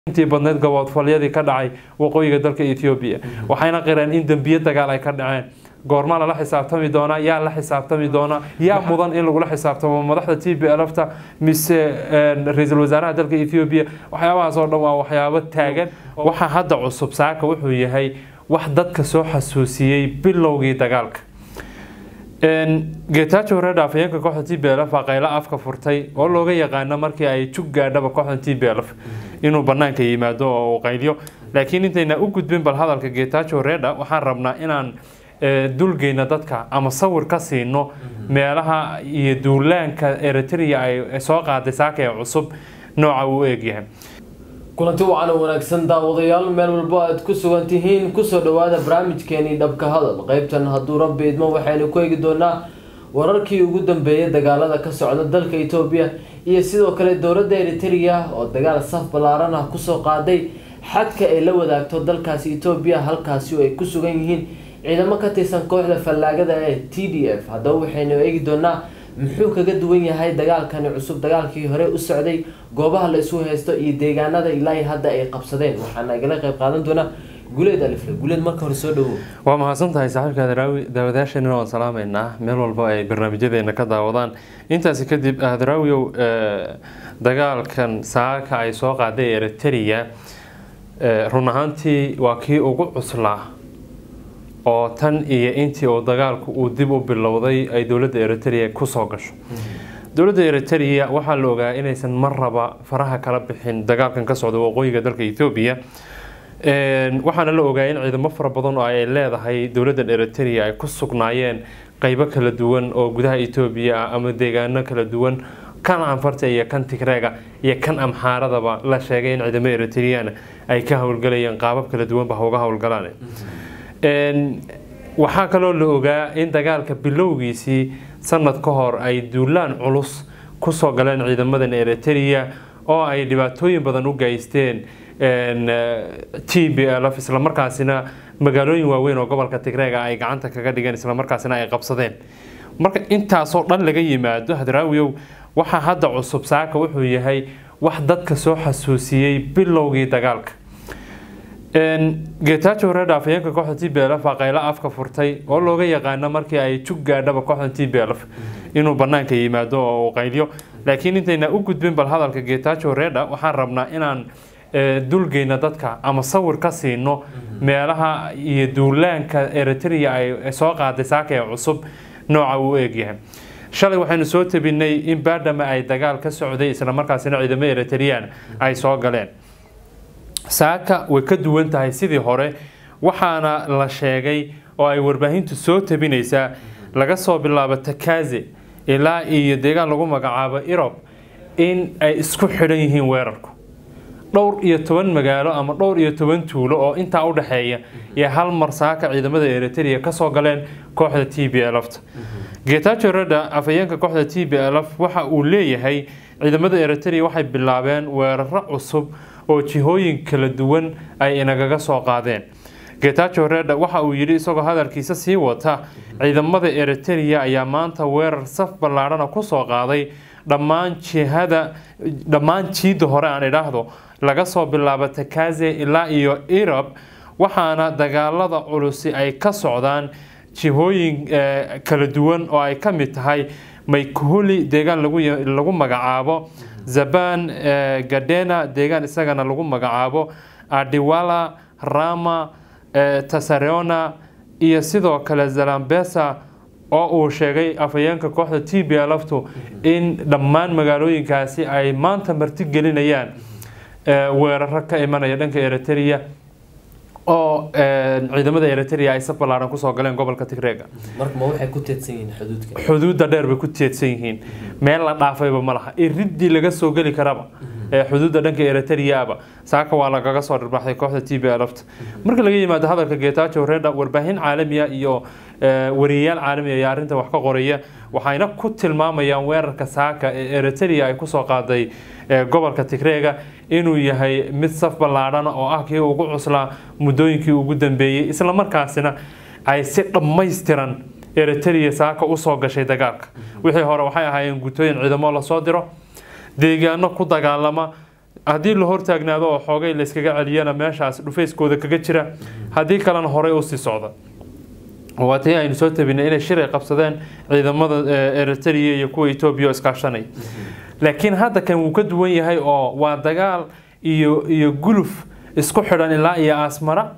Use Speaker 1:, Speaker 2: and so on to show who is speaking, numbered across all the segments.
Speaker 1: intii badneyd gaboodfalyadii ka dhacay waqooyiga dalka ethoobiya waxayna qireen in dembiyo dagaal ay ka dhaceen goormaa lala xisaabtami doonaa yaa la xisaabtami doonaa yaa mudan in lagula xisaabtamo madaxda t b lfta mise ra-iisul wasaaraha dalka ethoobiya waxyaabahaas oo dhan waa waxyaabo taagan waxaa hadda cusub saaka wuxuu yahay wax dadka soo xasuusiyey bilowgii dagaalka getajo reer afayeenka kooxda t b lf baa qaylo afka furtay oo looga yaqaano markii ay jug gaadhaba kooxda t b lf inuu banaanka yimaado oo uu qayliyo laakiin intayna u gudbin bal hadalka getajo reda waxaan rabnaa inaan dulgeyna dadka ama sawir ka siino meelaha iyo duulaanka eritrea ay soo qaaday saaka ee cusub nooca uu eegyahay
Speaker 2: kulanti wacan oo wanaagsan daawadayaal meel walbo aad ku sugan tihiin kusoo dhawaada barnaamijkeenii dhabka hadal qeybtan hadduu rabbi idmo waxaynu ku eegi doonaa wararkii ugu dambeeyay dagaalada ka socda dalka etoobiya iyo sidoo kale dowladda eritrea oo dagaal saf ballaaran ah kusoo qaaday xadka ay la wadaagto dalkaasi etoobiya halkaasi oo ay ku sugan yihiin ciidamo ka tirsan kooxda fallaagada ee t d f haddaba waxaynu eegi doonaa muxuu kaga duwan yahay dagaalkani cusub dagaalkii hore u socday goobaha la isu haysto iyo deegaanada ilaa hadda ay qabsadeen waxaana igala qayb qaadan doonaa guleed alifle guleed marka hore soo dhawow
Speaker 1: waa mahadsan tahay saaxiibka adaraawi daawadayaasheenina waan salaameynaa meel walba ay barnaamijyadeena ka daawadaan intaasi kadib adaraawiyow dagaalkan saaka ay soo qaaday eritrea run ahaantii waa kii ugu cuslaa oo tan iyo intii uu dagaalku uu dib u bilowday ay dowladda eritrea kusoo gasho dowladda eritrea waxaa la ogaa inaysan mar raba faraha kala bixin dagaalkan ka socda waqooyiga dalka ethoobiya waxaana la ogaa in ciidamo fara badan oo ay leedahay dowladdan eritrea ay ku sugnaayeen qeybo kala duwan oo gudaha etoobiya ah ama deegaano kala duwan kan anfarta iyo kan tigreega iyo kan amxaaradaba la sheegay in ciidamo eritreana ay ka howlgalayeen qaabab kala duwanba hauga howlgalaan waxaa kaloo la ogaa in dagaalka bilowgiisii sanad ka hor ay duulaan culus kusoo galeen ciidamadan eritrea oo ay dhibaatooyin badan u geysteen t b lf islamarkaasina magaalooyin waaweyn oo gobolka tigreega ay gacanta kaga dhigeen islamarkaasina ay qabsadeen marka intaasoo dhan laga yimaado hadraawiyow waxaa hadda cusub saaka wuxuu yahay wax dadka soo xasuusiyey bilowgii dagaalka getajo reer afayeenka kooxda t b lf baa qaylo afka furtay oo looga yaqaano markii ay jug gaadhaba kooxda t b lf inuu banaanka yimaado oo uu qayliyo laakiin intayna u gudbin bal hadalka getajo reda waxaan rabnaa inaan dulgeyna dadka ama sawir ka siino meelaha iyo duulaanka eritrea ay soo qaaday saaka ee cusub nooca uu eegyahay shalay waxaynu soo tabinay in baadhama ay dagaal ka socday islamarkaasina ciidamo eritrean ay soo galeen saaka way ka duwan tahay sidii hore waxaana la sheegay oo ay warbaahintu soo tabinaysaa laga soo bilaabo takaze ilaa iyo deegaan lagu magacaabo irob in ay isku xidhan yihiin weerarku dhowr iyo toban magaalo ama dhowr iyo toban tuulo oo intaa u dhexeeya iyo hal mar saaka ciidamada eritrea kasoo galeen kooxda t b lfta getajo reda afayeenka kooxda t b lf waxa uu leeyahay ciidamada eritrea waxay bilaabeen weeraro cusub oo jihooyin kala duwan ay inagaga soo qaadeen getajo reda waxa uu yidhi isagoo hadalkiisa sii wata ciidamada eritrea ayaa maanta weerar saf ballaadhana kusoo qaaday dhammaan jihada dhammaan jiidda hore aan idhaahdo laga soo bilaabo takaze ilaa iyo irob waxaana dagaalada culusi ay ka socdaan jihooyin kala duwan oo ay ka mid tahay maykuhuli deegaan lagu magacaabo zaban gadena deegaan isagana lagu magacaabo adiwala rama tasareona iyo sidoo kale zalambesa oo uu sheegay afayeenka kooxda t b lftu in dhammaan magaalooyinkaasi ay maanta martigelinayaan weeraro ka imanaya dhanka eritrea oo ciidamada eritrea ay saf ballaaran kusoo galeen gobolka tigreega
Speaker 2: markama waxay ku teedsan yihiin xuduudka
Speaker 1: xuduudda dheer bay ku teedsan yihiin meel la dhaafayba ma laha iridii laga soo geli karaba xuduudda dhanka eritreaba saaka waa lagaga soo dhirbaxday kooxda t b lfta marka laga yimaado hadalka getajo reda warbaahin caalamiya iyo wariyayaal caalami ayaa arrinta wax ka qoraya waxayna ku tilmaamayaan weerarka saaka ee eritrea ay kusoo qaaday gobolka tigreega inuu yahay mid saf ballaadhan oo ah kii ugu cuslaa muddooyinkii ugu dambeeyey islamarkaasina ay si dhammaystiran eritrea saaka usoo gashay dagaalka wixii hore waxay ahaayeen gutooyin ciidamo lasoo diro deegaano ku dagaalama haddii la hortaagnaado oo xoogay la iskaga celiyana meeshaas dhufayskooda kaga jira haddii kalena horey usii socda waa tii aynu soo tabinay inay shir ay qabsadeen ciidamada eritrea iyo kuwa etoobiya oo iskaashanay laakiin hadda kan wuu ka duwan yahay oo waa dagaal iyo iyo guluf isku xidhan ilaa iyo asmara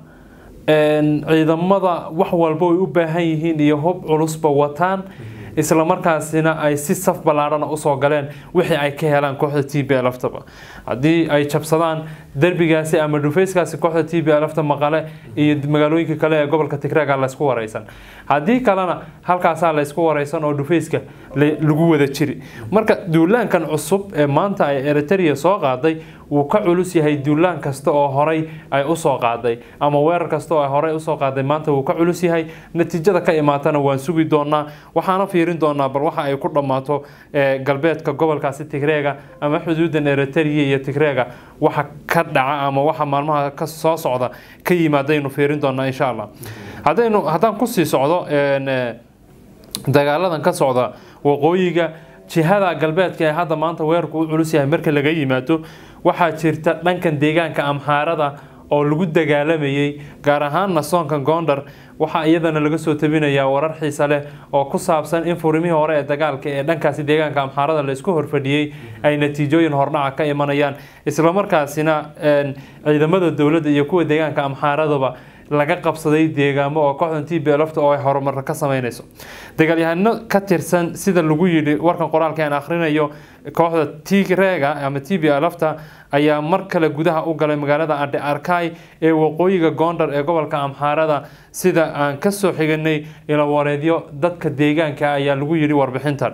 Speaker 1: ciidamada wax walba way u baahan yihiin iyo hub culusba wataan isla markaasina ay si saf ballaarhana usoo galeen wixii ay ka helaan kooxda t b laftaba haddii ay jabsadaan derbigaasi ama dhufayskaasi kooxda t b lafta maqale iyo magaalooyinka kale ee gobolka tigreega laysku wareysan haddii kalena halkaasaa laysku wareysan oo dhufayska lagu wada jiri marka duulaankan cusub ee maanta ay eritrea soo qaaday wuu ka culus yahay duulaan kasta oo horey ay usoo qaaday ama weerar kasta oo ay horey usoo qaaday maanta wuu ka culus yahay natiijada ka imaatana waan sugi doonaa waxaana fiirin doonaa bal waxa ay ku dhammaato galbeedka gobolkaasi tigreega ama xuduudan eritrea iyo tigreega waxa ka dhaca ama waxa maalmaha ka soo socda ka yimaadaynu fiirin doonaa insha allah haddaynu haddaan kusii socdo dagaaladan ka socda waqooyiga jihada galbeedka ee hadda maanta weerarku u culus yahay marka laga yimaado waxaa jirta dhankan deegaanka amxaarada oo lagu dagaalamayay gaar ahaanna soonkan gondar waxaa iyadana laga soo tabinayaa warar xiisa leh oo ku saabsan in furimihii hore ee dagaalka ee dhankaasi deegaanka amxaarada laysku horfadhiyey ay natiijooyin hordhaca ka imanayaan islamarkaasina ciidamada dowladda iyo kuwa deegaanka amxaaradaba laga qabsaday deegaamo oo kooxdan t b lafta oo ay horumar ka sameynayso dagaalyahano ka tirsan sida lagu yidhi warkan qoraalka aan akhrinayo kooxda tigreega ama t b lafta ayaa mar kale gudaha u galay magaalada adhe arkay ee waqooyiga gondar ee gobolka amxaarada sida aan kasoo xiganay ilawareedyo dadka deegaanka ayaa lagu yidhi warbixintan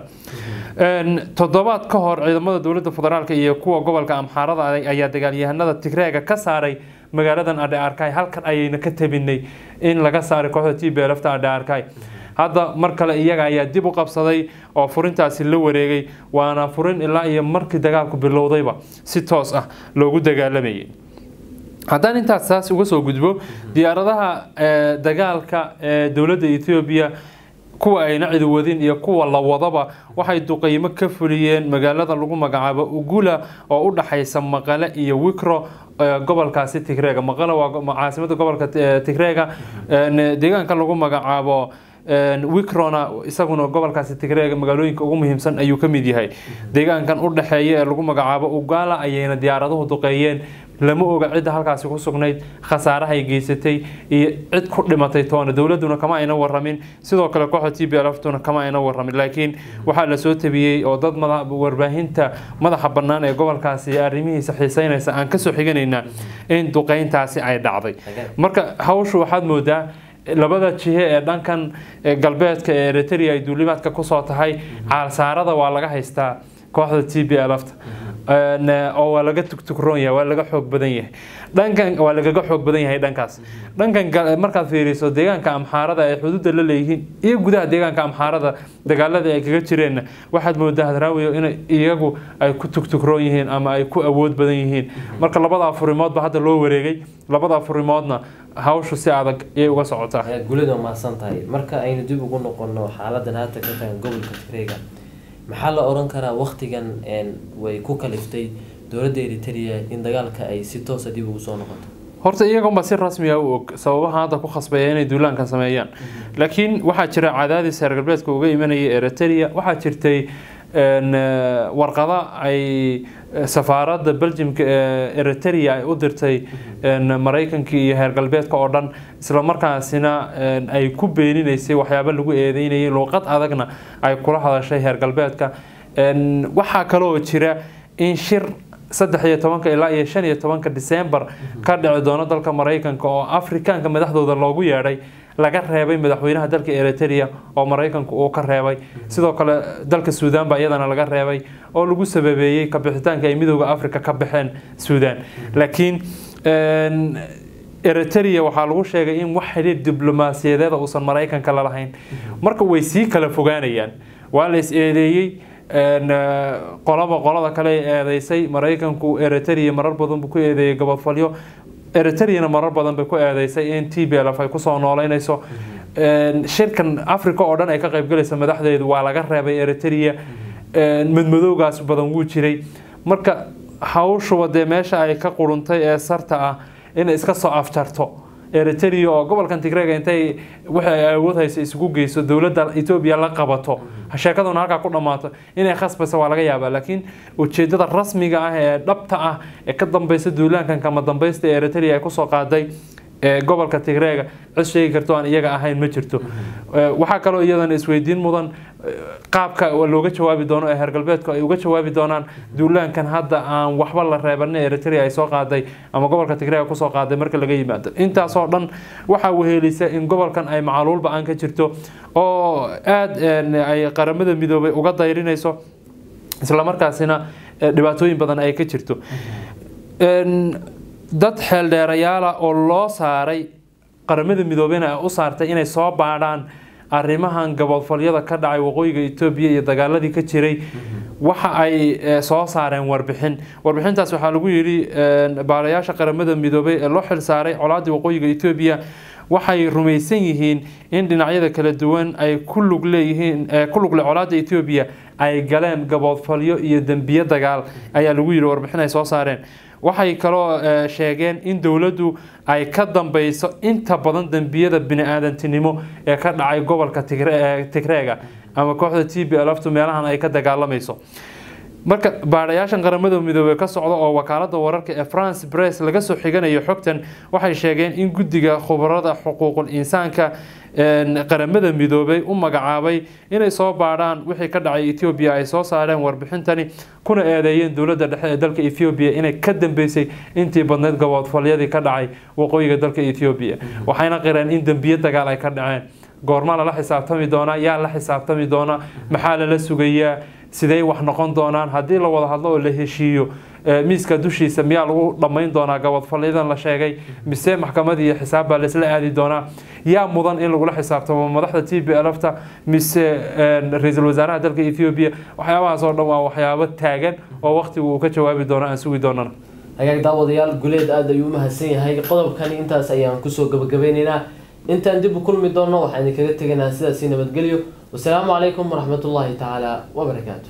Speaker 1: toddobaad ka hor ciidamada dowladda federaalk iyo kuwa gobolka amxaarada ayaa dagaalyahanada tigreega ka saaray magaaladan adhe arkay halkan ayayna ka tabinay in laga saaray kooxda t b lafta adhe arkay hadda mar kale iyaga ayaa dib u qabsaday oo furintaasi la wareegay waana furin ilaa iyo markii dagaalku bilowdayba si toos ah loogu dagaalamayay haddaan intaas taas uga soo gudbo diyaaradaha dagaalka ee dowladda ethoobiya kuwa ayna cidi wadin iyo kuwa la wadaba waxay duqeymo ka fuliyeen magaalada lagu magacaabo ugula oo u dhaxaysa maqale iyo wikro gobolkaasi tigreega maqale waa caasimada gobolka tigreega deegaanka lagu magacaabo wikrona isaguna gobolkaasi tigreega magaalooyinka ugu muhiimsan ayuu ka mid yahay deegaankan u dhexeeya ee lagu magacaabo ugala ayayna diyaaraduhu duqeeyeen lama oga cidda halkaasi ku sugnayd khasaarahay geysatay iyo cid ku dhimatay toona dowladuna kama ayna waramin sidoo kale kooxda t b lftuna kama ayna waramin laakiin waxaa lasoo tabiyey oo dad warbaahinta madaxa bannaan ee gobolkaasi arrimihiisa xiiseynaysa aan kasoo xiganaynaa in duqeyntaasi ay dhacday marka hawshu waxaad moodaa labada jihe ee dhankan galbeedka ee eritrea ay duulimaadka kusoo tahay caalsaarada waa laga haystaa kooxda t b lfta oo waa laga tugtugroon yahay waa laga xoog badan yahay dhankan waa lagaga xoog badan yahay dhankaas dhankan markaad fiiriso deegaanka amxaarada ay xuduudda la leeyihiin iyo gudaha deegaanka amxaarada dagaaladii ay kaga jireenna waxaad moodaa hadraawiyo in iyagu ay ku tugtugroon yihiin ama ay ku awood badan yihiin marka labadaa furimoodba hadda loo wareegay labadaa furimoodna hawshu si adag ayay uga socotaa
Speaker 2: gulida mahadsan tahay marka aynu dib ugu noqono xaaladan haata ka tagan gobolka tigreega maxaa la oran karaa waktigan way ku kaliftay dowladda eritrea in dagaalka ay si toosa dib ugu soo noqoto
Speaker 1: horta iyagunba si rasmiga u og sababaha hadda ku khasbaya inay duulaanka sameeyaan laakiin waxaa jira cadaadis reer galbeedka uga imanaya eritrea waxaa jirtay warqada ay safaaradda beljimka ee eritrea ay u dirtay maraykankii iyo heer galbeedka oo dhan islamarkaasina ay ku beeninaysay waxyaaba lagu eedeynayay luuqad adagna ay kula hadashay heer galbeedka waxaa kaloo jira in shir saddex iyo tobanka ilaa iyo shan iyo tobanka disembar ka dhici doono dalka maraykanka oo afrikaanka madaxdooda loogu yeedhay laga reebay madaxweynaha dalka eritrea oo maraykanku uu ka reebay sidoo kale dalka suudaan baa iyadana laga reebay oo lagu sababeeyey kabixitaanka ay midooda africa ka baxeen suudaan laakiin eritrea waxaa lagu sheegay in wax xidhiir diblomaasiyadeeda uusan maraykanka lalahayn marka way sii kala fogaanayaan waa la is eedeeyey qolaba qolada kale eedeysay maraykanku eritrea marar badan buu ku eedeeyey gobofalyo eritreana marar badan bay ku eedeysay in t b lf ay kusoo nooleynayso shirkan africa oo dhan ay ka qaybgalaysa madaxdeedu waa laga reebay eritrea madmadowgaas badan wuu jiray marka hawshuba dee meesha ay ka quruntay ee sarta ah inay iska soo afjarto eritrea oo gobolkan tigreega intay wixii ay awood hayso isugu geyso dowladda etoobiya la qabato sheekaduna halkaa ku dhammaato inay khasbayso waa laga yaabaa laakiin ujeedada rasmiga ah ee dhabta ah ee ka dambeysa duulaankan kama dambeysta ee eritrea ay kusoo qaaday ee gobolka tigreega cid sheegi karto aan iyaga ahayn ma jirto waxaa kaloo iyadana isweydiin mudan qaabka looga jawaabi doono ee heer galbeedku ay uga jawaabi doonaan duulaankan hadda aan waxba la reebanin eritrea ay soo qaaday ama gobolka tigreega kusoo qaaday marka laga yimaado intaasoo dhan waxaa wehelisa in gobolkan ay macaluul ba-aan ka jirto oo aada ay qaramada midoobay uga dayrinayso islamarkaasina dhibaatooyin badan ay ka jirto dad xeeldheerayaala oo loo saaray qaramada midoobeyna ay u saartay inay soo baadhaan arrimahan gaboodfalyada ka dhacay waqooyiga etoobiya iyo dagaaladii ka jiray waxa ay soo saareen warbixin warbixintaas waxaa lagu yidhi baarayaasha qaramada midoobey ee loo xil saaray colaadii waqooyiga etoobiya waxay rumaysan yihiin in dhinacyada kala duwan ay ku lug leeyihiin ku lugle colaada etoobiya ay galeen gaboodfalyo iyo dembiye dagaal ayaa lagu yidhi warbixin ay soo saareen waxay kaloo sheegeen in dowladdu ay ka dambeyso inta badan dembiyada bini-aadantinimo ee ka dhacay gobolka tigreega ama kooxda t b lftu meelahan ay ka dagaalamayso marka baadhayaashan qaramada midoobey ka socda oo wakaalada wararka ee france bress laga soo xiganayo xogtan waxay sheegeen in guddiga khubarada xuquuqul insaanka qaramada midoobey u magacaabay inay soo baadhaan wixii ka dhacay etoobiya ay soo saareen warbixintani kuna eedeeyeen dowladda dhexe ee dalka ethoobiya inay ka dambeysay intii badneyd gaboodfalyadii ka dhacay waqooyiga dalka ethoobiya waxayna qireen in dembiye dagaal ay ka dhaceen goorma lala xisaabtami doonaa yaa la xisaabtami doonaa maxaa lala sugayaa sidey wax noqon doonaan haddii la wada hadlo oo la heshiiyo miiska dushiisa miyaa lagu dhammayn doonaa gabadfalyadan la sheegay mise maxkamad iyo xisaab baa laisla aadi doonaa yaa mudan in lagula xisaabtamo madaxda t b lfta mise ra-iisul wasaaraha dalka ethoobiya waxyaabahaas oo dhan waa waxyaabo taagan oo waqtigu uu ka jawaabi doono aan sugi doonana
Speaker 2: hagaag daawadayaal guleed aada ayuu u mahadsan yahay qodobkani intaas ayaan kusoo gabagabeyneynaa intaan dib u kulmi doonno waxaan idinkaga teganaa sidaasi nabadgelyo wasalaamu calaykum waraxmatullaahi tacaala wabarakaatu